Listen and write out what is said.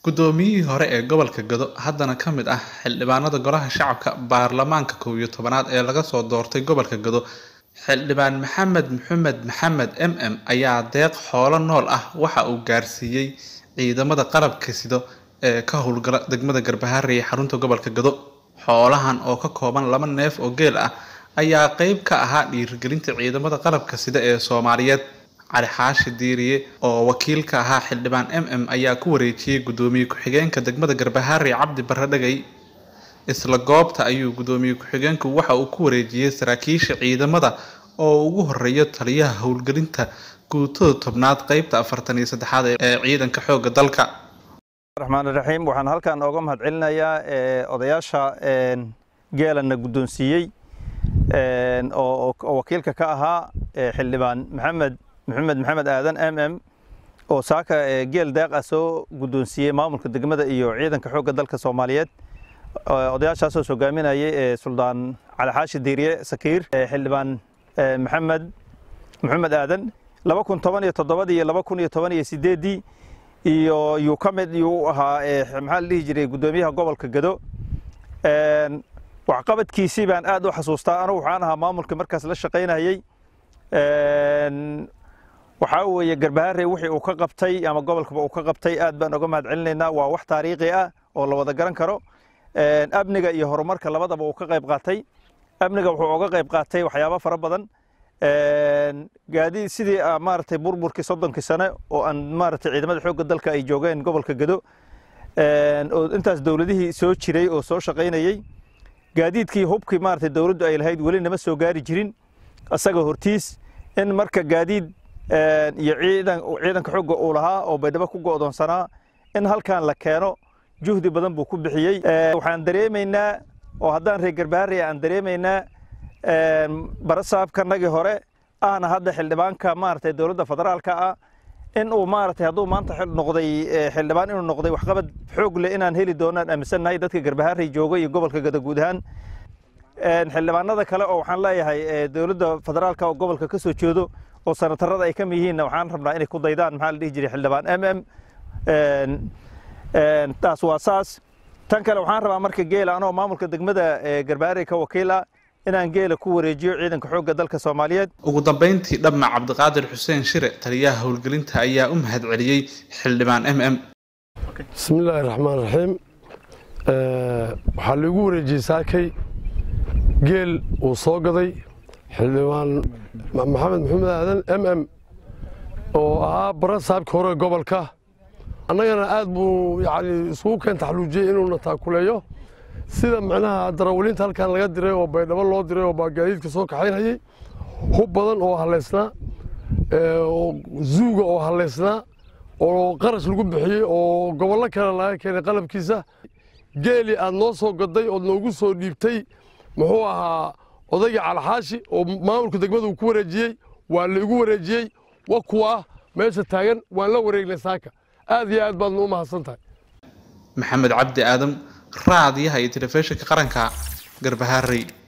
Gudoomiyihii hore ee gobolka Gado haddana ka mid ah xildhibaanada Golaha Shacabka Baarlamaanka kow iyo tobanaad ee laga soo doortay gobolka Gado, Xildhibaan Maxamed Maxamed Maxamed MM ayaa deeq xoolo nool ah waxa uu gaarsiiyay ciidamada qalabka sida ee ka howlgala degmada Garbaharey ee xarunta gobolka Gado. Xoolahan oo ka kooban laba neef oo geel ah ayaa qayb ka ahaa dhiirigelinta ciidamada qalabka sida ee Soomaaliyeed. Cali Xaashi Diiriye oo wakiil ka ahaa xildhibaan MM ayaa ku wareejiyay gudoomiye ku-xigeenka degmada Garbaharey Cabdi Barre Dhagay. Isla goobta ayuu gudoomiye ku-xigeenku waxa uu ku wareejiyay saraakiisha ciidamada oo ugu horeeya taliyaha howlgelinta guutada tobnaad qaybta afartan iyo saddexaad ee ciidanka xoogga dalka. raxmaan raxiim waxaan halkan ooga mahadcelinayaa odayaasha geelana guddoonsiiyey oo wakiilka ka ahaa xildhibaan maxamed maxamed maxamed aadan m m oo saaka geel deeq ah soo guddoonsiiyey maamulka degmada iyo ciidanka xoogga dalka soomaaliyeed odayaashaasoo hogaaminayay suldaan cali xaashi diiriye sakiir xildhibaan maxamed maxamed aadan laba kun toban iyo toddobadii iyo laba kun iyo toban iyo sideeddii iyo yuu ka mid yuu ahaa maxaa la dhihi jiray guddoomiyaha gobolka gado waxqabadkiisii baan aad u xasuustaa anugu waxaan ahaa maamulka markaas la shaqaynayey waxaa weeye garbaharey wixii uu ka qabtay ama gobolkaba uu ka qabtay aad baan oga mahad celinaynaa waa wax taariikhi ah oo la wada garan karo amniga iyo horumarka labadaba uu ka qayb qaatay amniga wuxuu oga qayb qaatay waxyaabo fara badan gaadiid sidii maaragtay burburkii soddonkii sane oo aan maaragtay ciidamada xoogga dalka ay joogeen gobolka gado oo intaas dowladihii soo jiray oo soo shaqaynayey gaadiidkii hubkii maaragtay dowladdu ay lahayd weli nama soo gaari jirin asaga hortiis in marka gaadiid iyo ciidan ciidanka xoogga uu lahaa oo baydhabo ku go'doonsanaa in halkan la keeno juhdi badan buu ku bixiyey waxaan dareemaynaa oo haddaan reer garbaharey aan dareemaynaa barasaabkanagii hore ahna hadda xildhibaanka maaragtay dowladda federaalka ah in uu maaragtay hadduu maanta noqday xildhibaan inuu noqday waxqabad xoog leh inaan heli doonaan aaminsannahay dadka garbaharey jooga iyo gobolka gada guud ahaan xildhibaanada kale oo waxaan leeyahay dowladda federaalka oo gobolka ka soo jeedo oo sanatarada ay ka mid yihiinna waxaan rabnaa inay ku daydaan maxaa la dhihi jiray xildhibaan m m taas waa saas tan kale waxaan rabaa marka geela anoo maamulka degmada garbaharey ka wakiil ah inaan geela ku wareejiyo ciidanka xoogga dalka soomaaliyeed ugu dambeyntii dhamma cabdiqaadir xuseen shire taliyaha howlgelinta ayaa u mahad celiyey xildhibaan m m bismillaahi raxmaan raxiim waxaa laigu wareejiyey saakay geel uu soo gaday xildhibaan maxamed maxamed aadan m m oo ahaa bara saabka hore gobolka annagana aad buu yani isugu keen taxluujiyey inuuna taakuleeyo sida macnaha darawaliinta halkan laga diray oo baydhabo loo diray oo gaadiidka soo kaxaynayey hub badan oo halaysnaa zuuga oo halaysnaa oo qarash lagu bixiyey oo gobollo kale laga keenay qalabkiisa geeli aad noo soo gaday ood noogu soo dhiibtay muxuu ahaa odaygii calxaashi oo maamulka degmada uu ku wareejiyey waa laigu wareejiyey wa kuwa meesha taagan waan la wareegnay saaka aad iyo aad baadna u mahadsan tahay maxamed cabdi aadam raadiyaha iyo telefishinka qaranka garbaharey